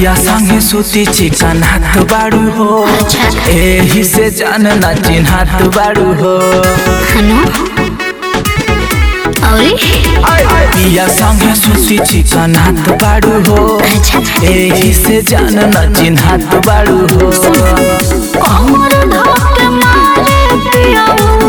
पिया संगे सुती चिकन हाथ बाड़ू हो अच्छा। एही से जान ना चिन्हात बाड़ू हो हनु औरी पिया संगे सुती चिकन हाथ बाड़ू हो अच्छा एही से जान ना चिन्हात बाड़ू हो कमर धके मारे पियाऊ